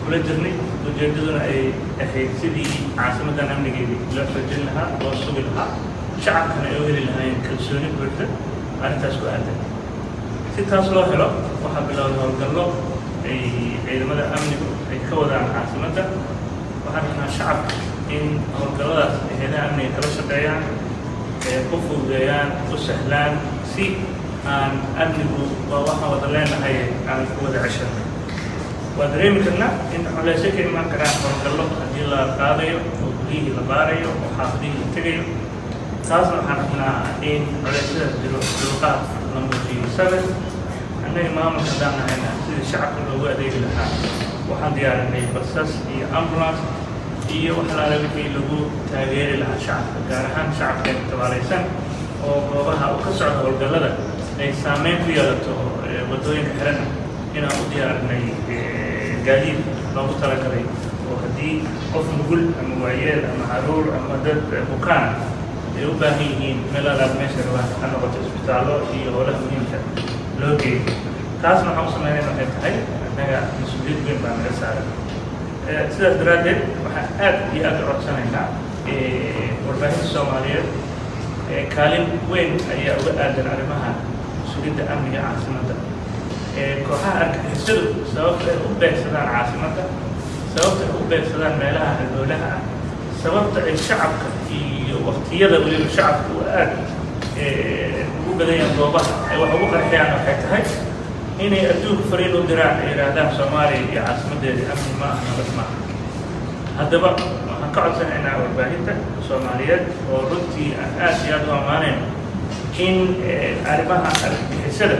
kula jirnay ujeedaduna ay ahayd sidii caasimadan amnigeedii loo xoojin lahaa loo sugi lahaa shacabkana ay u heli lahaayeen kalsooni buuxda arrintaas ku aadan si taas loo helo waxaa bilowday howlgallo ay ciidamada amnigu ay ka wadaan caasimadda waxaan rabnaa shacabka in howlgalladaas ay hayadaha amniga kala shaqeeyaan ee u fududeeyaan u sahlaan si aan amnigu waa waxaan wada leenahay aan ku wada ceshanay waa dareemi karnaa in culeysyo ka imaan karaan howlgallo haddii la qaadayo oo guryihii la baarayo oo xaafadihii la tegayo taasna waxaan rabnaa in culeysyadaas jiro dulqaad la muujiyo sabir annaga maamulka haddaan nahayna sidii shacabka loogu adeegi lahaa waxaan diyaarinay basas iyo ambulance iyo waxalaala wixii lagu taageeri lahaa shacabka gaar ahaan shacabkeena tabaalaysan oo goobaha u ka socda howlgallada ay saameyn ku yeelato waddooyinka xirana inaan u diyaarinay gaadiid loogu talagalay oo haddii qof nugul ama waayeel ama caruur ama dad bukaan ay u baahan yihiin meel alaab meesha rabaan ha noqoto isbitaallo iyo howlaha muhiimka loo geeyo taasna waxaan u sameynayna waxay tahay annaga mas-uuliyad weyn baa naga saaran sidaas daraaddeed waxaan aad iyo aad u codsanaynaa warbaahinta soomaaliyeed kaalin weyn ayaa uga aadan arrimaha sugidda amniga caasimadda kooxaha argagixisadu sababta ay u beegsadaan caasimadda sababta ay u beegsadaan meelaha halboolaha ah sababta ay shacabka iyo waktiyada weliba shacabka u aad ugu badanyaan goobaha ay wax ugu qarxiyaan waxay tahay inay adduunka fariin u diraan ay yidhaahdaan soomaaliya iyo caasimaddeeda amni ma aha nabad ma aha haddaba waxaan ka codsanaynaa warbaahinta soomaaliyeed oo runtii aan aad iyo aad u ammaanayno in arrimaha argagixisada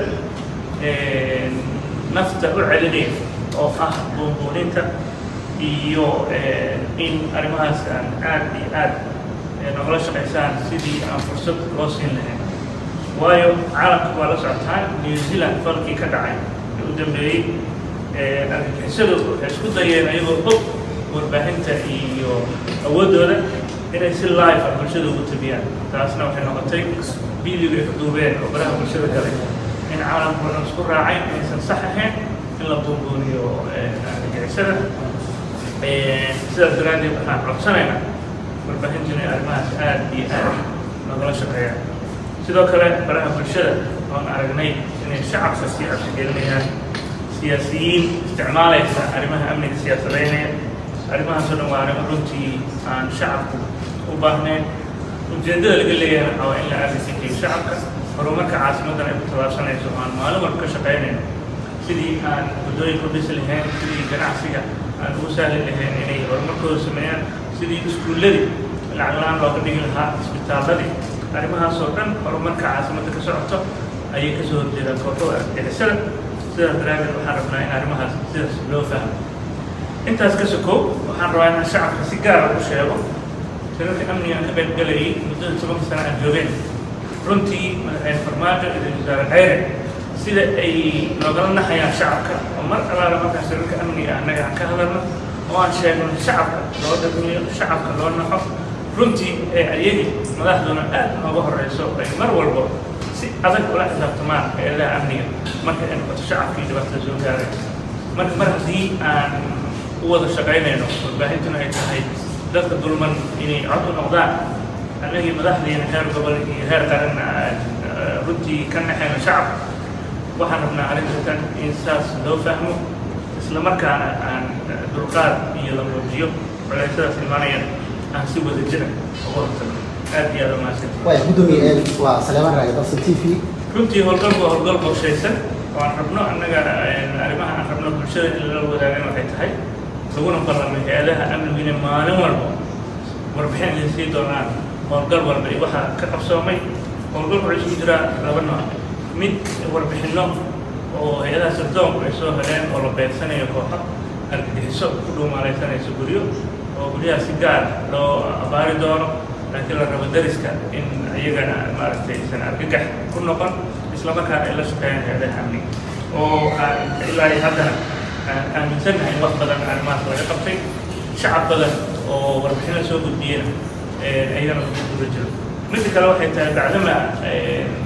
nafta u celinaya oo ah buunbuuninta iyo in arrimahaas aan aad iyo aad nogala shaqaysaan sidii aan fursad loo siin lahayn waayo caalamka waa la socotaan new zealand falkii ka dhacay ee u dambeeyey argagixisadu waxay isku dayeen ayagoo og warbaahinta iyo awooddooda inay si live ah bulshada ugu tabiyaan taasna waxay noqotay videoga ay ka duubeen oo baraha bulshada galay in caalamku dhan isku raacay inaysan sax ahayn in la buunbuuniyo argagixisada sidaas daraaddeed waxaan codsanaynaa warbaahintu inay arrimahaas aad iyo aad nogala shaqeeyaan sidoo kale baraha bulshada oon aragnay inay shacabka sii cabsigelinayaan siyaasiyiin isticmaalaysa arrimaha amniga siyaasadeynaya arrimahaasoo dhan waa arrimo runtii aan shacabku u baahnayn ujeeddada laga leeyahay waxaa waa in la aadaysikiyo shacabka horumarka caasimaddan ay ku tallaabsanayso aan maalin walba ka shaqaynayno sidii aan waddooyinka u dhisi lahayn sidii ganacsiga aan ugu sahli lahayn inay horumarkooda sameeyaan sidii iskuulladii lacag la-aan looga dhigi lahaa isbitaalladii arrimahaasoo dhan horumarka caasimadda ka socoto ayay kasoo horjeedaan kooxoda argixisada sidaas daraaddeed waxaan rabnaa in arrimahaas sidaas loo fahmo intaas ka sokow waxaan rabaa inaan shacabka si gaara u sheego shirarka amniga aan ka qayb galayay muddada tobanka sana aan joogeen runtii madaxweyne farmaajo iyo wasaare khayre sida ay noogala naxayaan shacabka oo mar allaala markaa shirarka amniga annaga aan ka hadalno oo aan sheegno shacabka loo dhagmiyo shacabka loo naxo runtii ee ayagii madaxduna aad nooga horeyso ay mar walbo si adag ula xisaabtamaan eedaha amniga marka ay noqoto shacabkii dhibaatada soo gaaray marka mar haddii aan u wada shaqaynayno warbaahintuna ay tahay dadka dulman inay cod u noqdaan annagii madaxdiina heer gobol iyo heer qaranna aan runtii ka naxayno shacabka waxaan rabnaa arrintan in saas loo fahmo isla markaana aan dulqaad iyo la muujiyo culeysyadaas imaanayaan aan si wada jira uga hortagno aad iyo aad umahadsan waaya gudoomiye waa saleeman raage dalsa t v runtii howlgalku waa howlgal qorshaysan oo aan rabno annaga arrimaha aan rabno bulshada in lala wadaagan waxay tahay laguna ballamay hay-adaha amnigu inay maalin walba warbixin idin sii doonaan howlgal walba iyo waxaa ka qabsoomay howlgalku wuxuu isugu jiraa laba nooc mid warbixinno oo hay-adaha sirdoonku ay soo heleen oo la beegsanayo kooxo argagixiso ku dhuumaalaysanayso guryo oo guryaha si gaar loo abaari doono laakiin la rabo dariska in iyagana maaragtay isan argagax ku noqon isla markaana ay la shaqeeyaan hay-adaha amniga oo aan ilaa iyo haddana aan aaminsannahay in wax badan arrimahaas laga qabtay shacab badan oo warbixino soo gudbiyena ayagana lagu guda jiro midda kale waxay tahay bacdama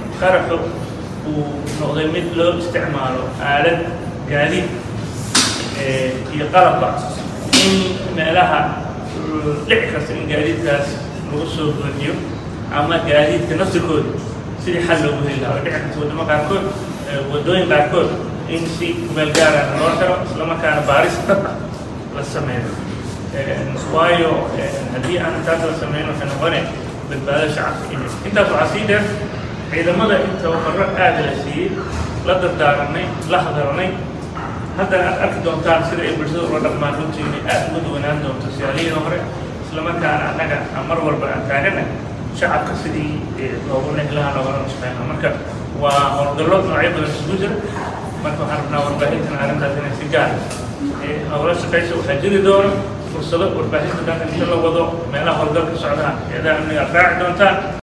qaraxu uu noqday mid loo isticmaalo aalad gaadiid iyo qalabba in meelaha dhici karta in gaadiidkaas lagu soo buuxiyo ama gaadiidka naftirkooda sidii xal loogu heli lahaa oo dhici karta waddamo qaarkood waddooyin qaarkood in si kumeel gaarana loo xiro islamarkaana baaris dhab ah la sameeyo waayo haddii aan intaas la sameyn waxay noqone badbaado shacabka inay intaas waxaa sii dheer ciidamada in tababaro aada la siiyey la dardaaranay la hadalnay haddana aad arki doontaan sida ay bulshada ula dhaqmaan runtii inay aada uga duwanaan doonto siyaalihii hore islamarkaana annaga mar walba aan taagana shacabka sidii loogu nehlaha loogala nusqeyna marka waa howlgallo noocyo badan isugu jira marka waxaan rabnaa warbaahintan arrintaas inay si gaar howlo shaqaysa waxaa jiri doono fursado warbaahinta dhanka inta la wado meelaha howlgalka socdaha eedaa amniga aad raaci doontaan